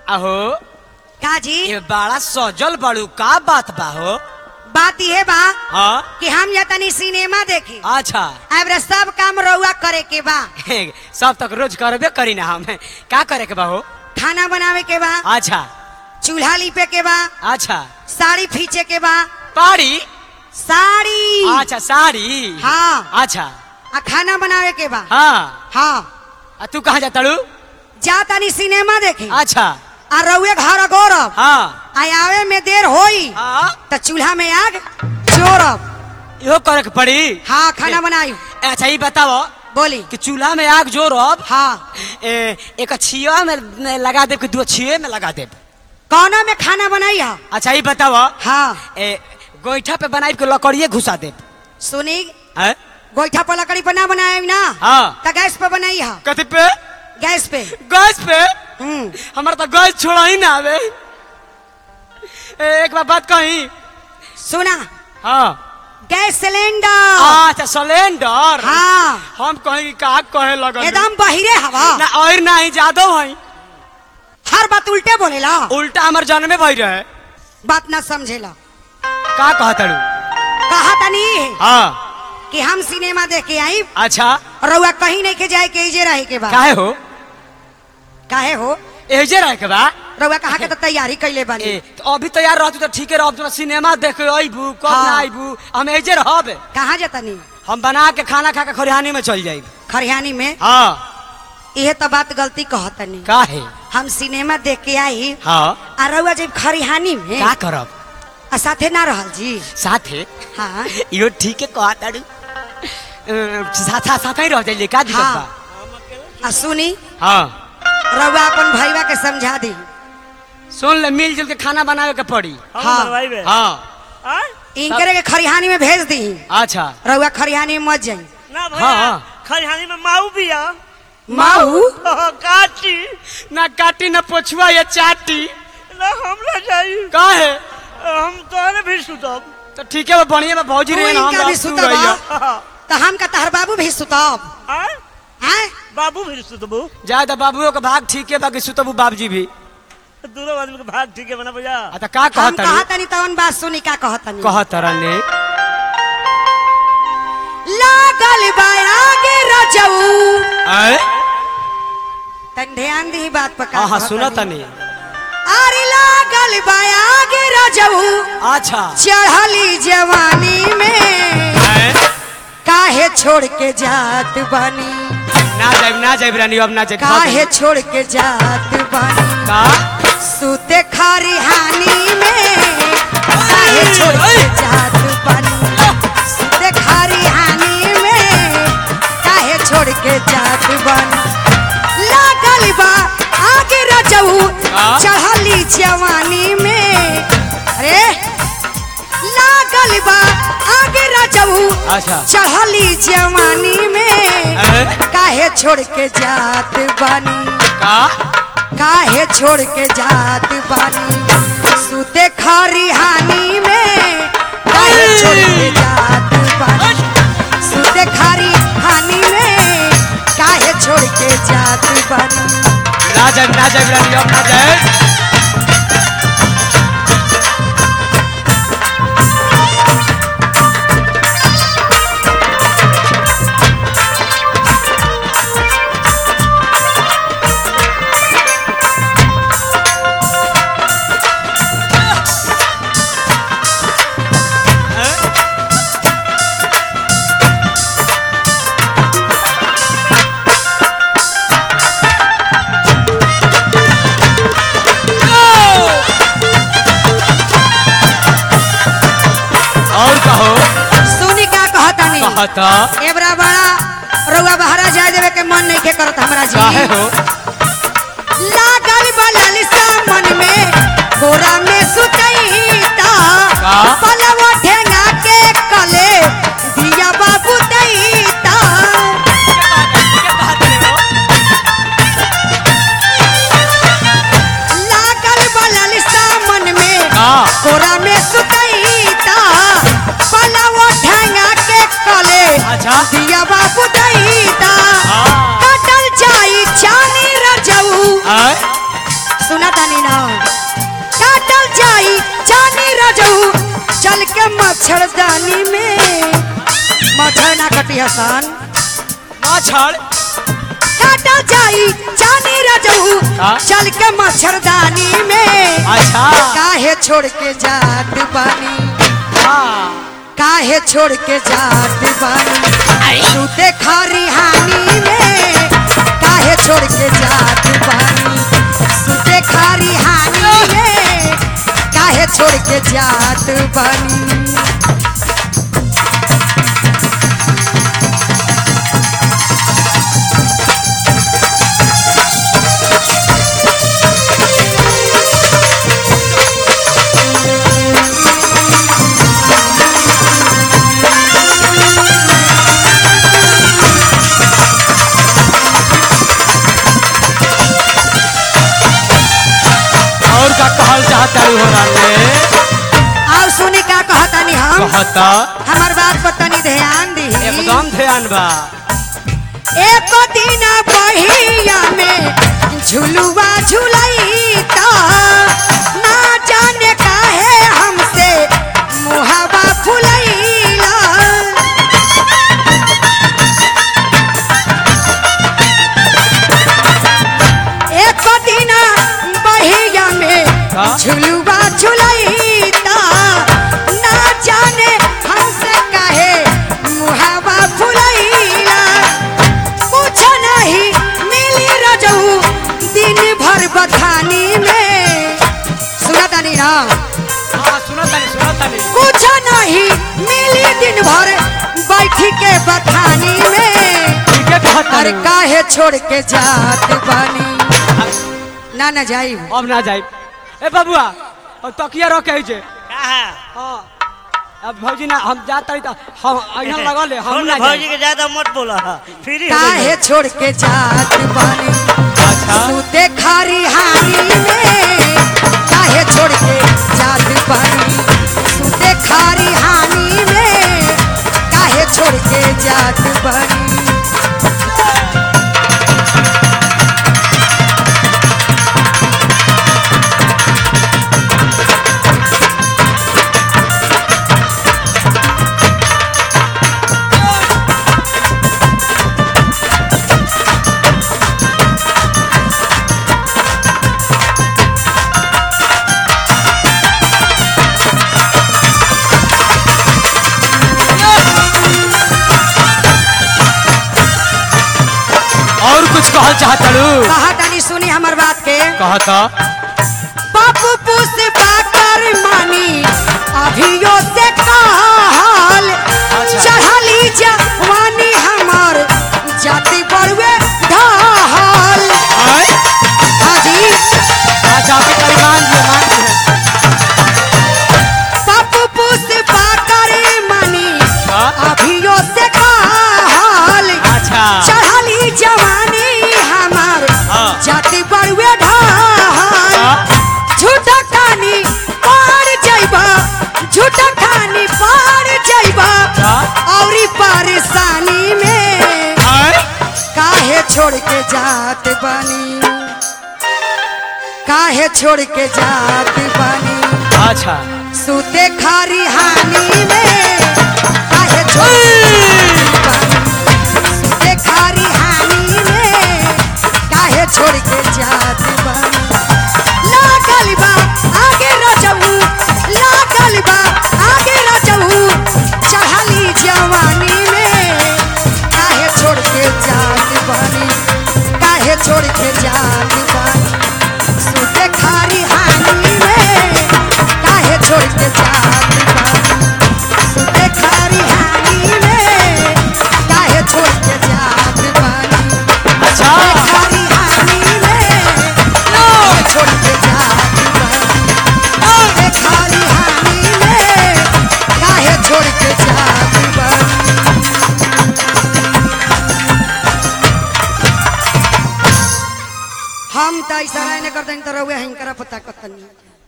अहो का जी ये बड़ा सजल बड़ू का बात बा हो बात यह बा हाँ कि हम या तनी सिनेमा देखे अच्छा अब सब काम रउआ करे के बा सब तक रोज करबे करी ना हम का करे के बा हो खाना बनावे के बा अच्छा चूल्हा लिपे के बा अच्छा साड़ी फींचे के बा पाड़ी साड़ी अच्छा साड़ी हाँ अच्छा आ खाना बनावे के बा हाँ हाँ आ तू कहाँ जाता रू जा तनी सिनेमा देखे अच्छा आ रउए घर गौरव हाँ आ आवे में देर होई हाँ त चूल्हा में आग जोरब इहो करे के पड़ी हाँ खाना बनाई अच्छा ये बताओ बोली कि चूल्हा में आग जोरब हाँ ए, एक छिया में में लगा देब कि दो छिये में लगा देब कौना में खाना बनाई है अच्छा ये बताओ हाँ ए, गोईठा पे बनाई के लकड़िए घुसा देब सुनी हैं? गोईठा पर लकड़ी पर ना बनाए ना हाँ त गैस पे बनाई है कथी पे गैस पे गैस पे हम्म हमारा तो गैस छोड़ा ही ना आवे ए, एक बार बात कही सुना हाँ गैस सिलेंडर अच्छा सिलेंडर हाँ हम कहीं का कहे लगल एकदम बहिरे हवा ना और ना ही जादव हई हर बात उल्टे बोलेला उल्टा हमार जन्मे भई रहे बात ना समझेला का कहतड़ू कहा तनी हाँ कि हम सिनेमा देख के आई अच्छा रउआ कहीं नहीं के जाए के इजे रहे के बा काहे हो काहे हो एजे रहे के बा रउआ कहा के तो तैयारी कैले ए, बानी तो अभी तैयार रहतू तो ठीक है रहब तो सिनेमा देखे अबू कब हाँ। ना अबू हम एजे रहब कहाँ जतनी हम बना के खाना खा के खरिहानी में चल जाइब खरियानी में हाँ यह तो बात गलती कहतनी काहे हम सिनेमा देख के आई हाँ आ रउआ जब खरिहानी में का करब आ साथे ना रहल जी साथे हाँ इहो ठीक है कहतड़ू साथ साथ ही रह जाइए का दिक्कत हाँ। बा आ सुनी हाँ रउआ अपन भैया के समझा दी सुन ले मिलजुल के खाना बनावे के पड़ी हाँ। हम बनवाई बे हाँ आय? इनकरे के खरिहानी में भेज दी अच्छा रउआ खरिहानी में मत जाई ना हाँ, भैया हाँ। खरिहानी में माऊ बिया माऊ काची ना काटी ना पोछुआ या चाटी ना हमरा चाहिए काहे हम तोहरे भी सुतब तो ठीक है वो बढ़िया में भौजी रहे ना हम इनका भी रह- तू सुतबा रहिया। तो हम का तहर बाबू भी सुतब आय? हैं बाबू भी सुतबू जाए तो बाबुओ के भाग ठीक है बाकी सुतबू बाबूजी भी दोनों आदमी के भाग ठीक है बना भैया आ तो का हम कहत कहा तनी तवन बात सुनी का कहतनी कहत रहने लागल बा आगे रजऊ आए तन ध्यान दी बात पर का हाँ हाँ कहतनी। सुनत नहीं अरे लागल बा आगे रजऊ अच्छा चढ़ली जवानी में आए? काहे छोड़ के जात बानी ना जाइब ना जाइब रानी अब ना जाइब काहे छोड़ के जात बानी का सूते खारी हानि में काहे छोड़ के जात बानी सूते खारी हानि में काहे छोड़ के जात बानी लागल बा आगे रजऊ हाँ? चढ़ली जवानी में अरे लागल बा आगे रजऊ अच्छा चढ़ली जवानी में आए? काहे छोड़ के जात बानी का काहे छोड़ के जात बानी सूते खरी हानि में काहे छोड़ के जात बानी सूते खरी हानि में काहे छोड़ के जात बानी ना जाइब ना जाइब रानी अब ना जाइब और कहो सुनी का कहतनी कहता एबरा बड़ा रउआ बहरा जाए देवे के मन नहीं के करत हमरा काहे जी हो लागल बा लालिसा मन में गोरा में सुतईता का? पलवा ठेंगा के कले दिया बाबू दैता लागल बा लालिसा मन में हाँ। गोरा में सुतईता पलवा ठेंगा के कले अच्छा दिया बाबू दैता हाँ। कटल जाई चानी तानी ना काटल जाई जानी रजऊ चल के मच्छरदानी में मच्छर ना कटी हसन मच्छर काटल जाई जानी रजऊ का? चल के मच्छरदानी में अच्छा काहे छोड़ के जात बानी हाँ काहे छोड़ के जात बानी सुते खरी हानी में काहे छोड़ के जात बानी सुते खरी हानी में काहे छोड़ के जात बानी और का कहल चाहता हो राने और सुनी का कहतानी हम कहता हमार बात पर तनी ध्यान दी एकदम ध्यान बा एक दिन बहिया में झुलुआ झुलई त ना जाने काहे हमसे मुहावा फुलैला एक दिन बहिया में का? झुलुआ झुलई त ना जाने हमसे काहे मुहावा फुलैला कुछ नहीं मिली रजऊ दिन भर बथानी में सुना तानी ना हाँ सुनो तनी सुनो तनी कुछ नहीं मिली दिन भर बैठी के बथानी में ठीक है कहता अरे काहे छोड़ के जात बानी ना ना जाई अब ना जाई ए बबुआ और तकिया रखे जे कहा हाँ अब भौजी ना हम जात रही तो हम यहाँ लगा ले हम ना भौजी जाई के ज्यादा मत बोला फ्री हो काहे गई। छोड़ के जात बानी अच्छा सूते खारी हानी में काहे छोड़ के जात बानी सूते खारी हानी में काहे छोड़ के जात बानी और कुछ कहल चाहता लू कहा तानी सुनी हमर बात के कहता बापू पुस पाकर मानी अभियो से कहल चढ़ली जवानी हमर जाति बड़ुए ढहल आय हाजी अच्छा आपके करी मान दिए मान दिए बापू पुस पाकर मानी का? अभियो से कहल अच्छा चढ़ली जवानी हमर हाँ। जाति बड़ुए ढहल हाँ। झूठा खानी पार जाइबा झूठा खानी पार जाइबा हाँ। औरी परेशानी में आय काहे छोड़ के जात बानी काहे छोड़ के जात बानी अच्छा सूते खारी हानी में काहे छोड़ के जात बानी सूते खारी हानी में काहे छोड़ के जात बानी लागल बा आगे रजऊ लागल बा आगे रजऊ चढ़ली जवानी में काहे छोड़ के जात बानी काहे छोड़ के जात बानी सुते खारी हानी में काहे छोड़ के जात बानी सुते खारी हानी में काहे छोड़ के जात बानी अच्छा खारी हानी में काहे छोड़ के जात बानी सुते खारी हानी में काहे छोड़ के जात बानी हम त इशारा ने करते तो रहुए हिंकरा पता कतनी